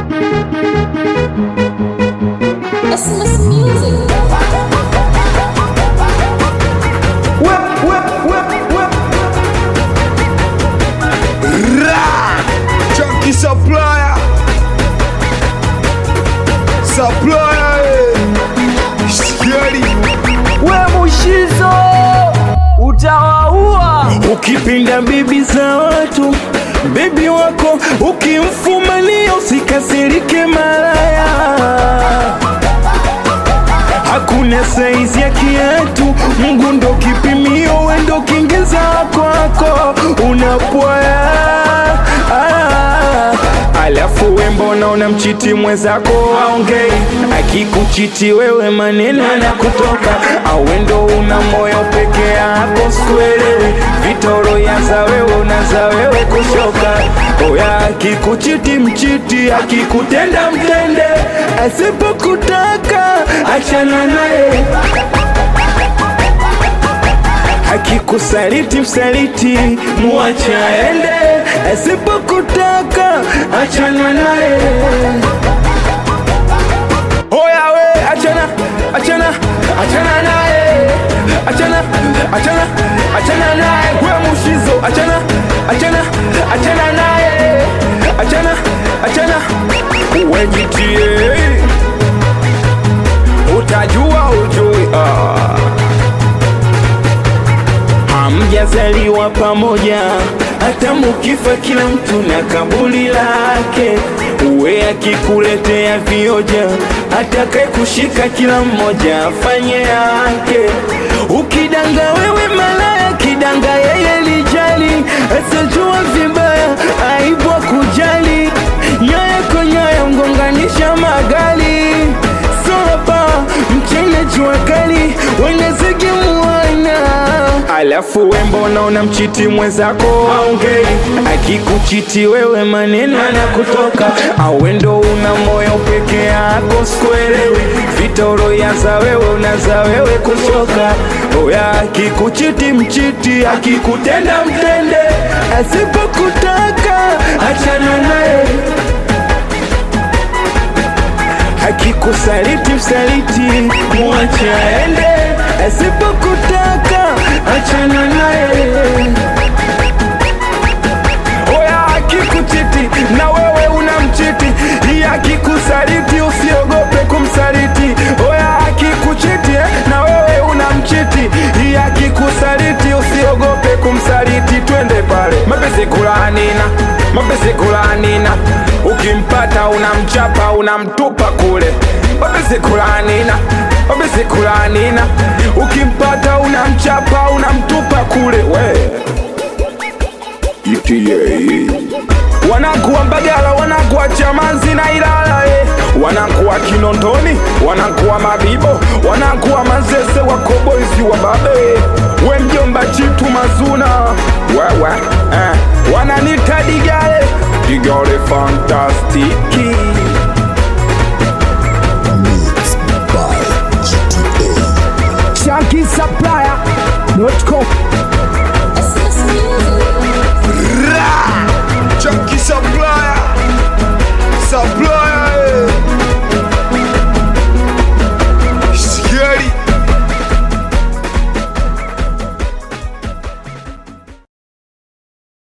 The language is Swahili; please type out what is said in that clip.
Christmas music. Ra! Chunky supplier. Supplier. eh. Scary. we mushizo utawaua ukipinda bibi za watu bebi wako ukimfumania usikasirike malaya hakuna saizi ya kiatu mungu ndo kipimio wendo kingeza kwako unapwaya ah. alafu wembona unamchiti mwenzako aongei akikuchiti wewe maneno yanakutoka awendo una moyo peke yako sikuelewi vitoro yaza wewe unaza wewe kushoka oya akikuchiti mchiti akikutenda mtende asipokutaka achana naye akikusaliti msaliti muache aende asipokutaka achana naye oya we achana achana achana naye achana achana achana naye we mushizo achana achana achana naye achana achana wejitie utajua ujui ah hamjazaliwa pamoja, hata mukifa kila mtu na kaburi lake. Uwe akikuletea vioja, atakaye kushika kila mmoja afanye yake. Ukidanga wewe malaya, kidanga yeye lijali, asijua vibaya, aibu kujali, nyaya kwa nyaya mgonganisha magali sopa mchene jua kali wenezege mwana alafu wembona unamchiti mwenzako aongei akikuchiti wewe maneno anakutoka awendo una moyo peke yako sikuelewi vitoro yaza wewe unaza wewe kushoka oya akikuchiti mchiti akikutenda mtende asipokutaka achana naye akikusaliti msaliti mwache aende asipokutaka achana naye oya akikuchiti na wewe unamchiti hii akikusaliti usiogope kumsaliti oya akikuchiti eh, na wewe unamchiti hii akikusaliti usiogope kumsaliti twende pale mapesi kulanina mapesi kulanina ukimpata unamchapa unamtupa kule mapesi kulanina mapesi kulanina ukimpata unamchapa unamtupa kule we ETA. wanakuwa Mbagala, wanakuwa Chamazi na Ilala eh. wanakuwa Kinondoni, wanakuwa Mabibo, wanakuwa Mazese, wakobozi wa babe, we mjomba Chitu Mazuna, wewe eh. wananita Digale, Digale fantastiki